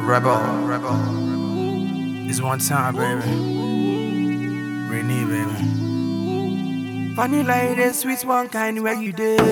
Rebel, rebel. It's one time, baby. Renee, baby. Funny like this, sweet one kind where you did.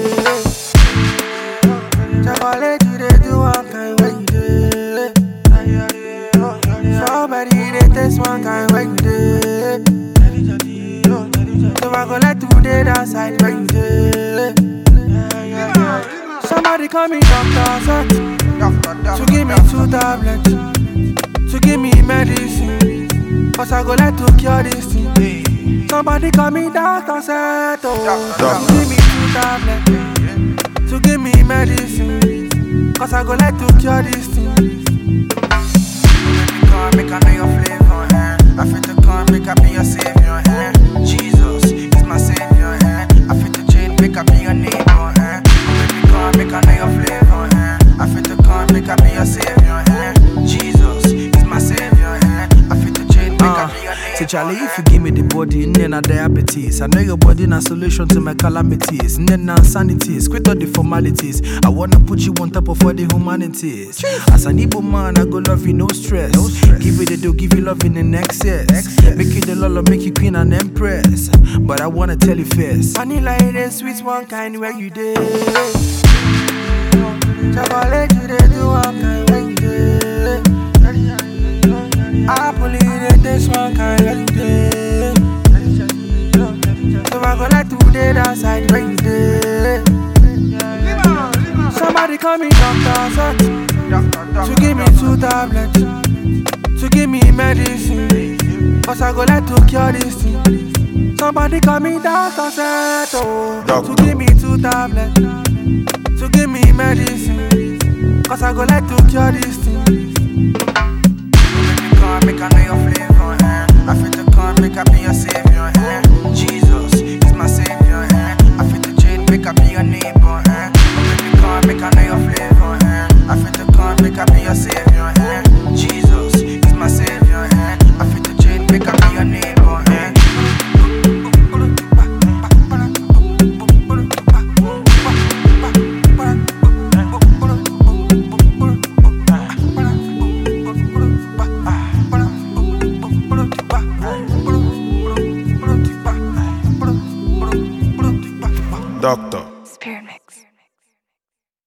Chocolate, you did do one kind where you did. Strawberry, they taste one kind where you did. So I go let you did outside where you did. Somebody call me Dr. Zet To give me two tablets To give me medicine Cause I go let to cure this thing Somebody call me Dr. Zet oh. To give me two tablets To give me medicine Cause I go let to cure this thing Baby, come make I know your flavor eh? I fit to come make I be your savior eh? Jesus is my savior eh? I fit to change make I be your neighbor eh? Baby, come make I know your flavor eh? I fit to come make I be your savior eh? Jesus is my savior eh? I fit to change make I be your neighbor Say Charlie, if you give me the body, then I diabetes. I know your body na solution to my calamities. Then na insanities, quit all the formalities. I wanna put you on top of all the humanities. As an Igbo man, I go love you, no stress. No stress. Give you the dough, give you love in the excess. Excess. Make you the lolo, make you queen and empress. But I wanna tell you first. Vanilla it is sweet one kind where you did. Chocolate you did do one kind where you did. Apple it is this one kind where you did. So I go let you did outside where you did. Somebody call me Dr. Zet To give me two tablets To give me medicine Cause I go let to cure this thing Somebody call me Dr. Zet oh. To give me two tablets To give me medicine Cause I go let to cure this thing Baby, come make I know your flavor eh? I fit to come make I be your savior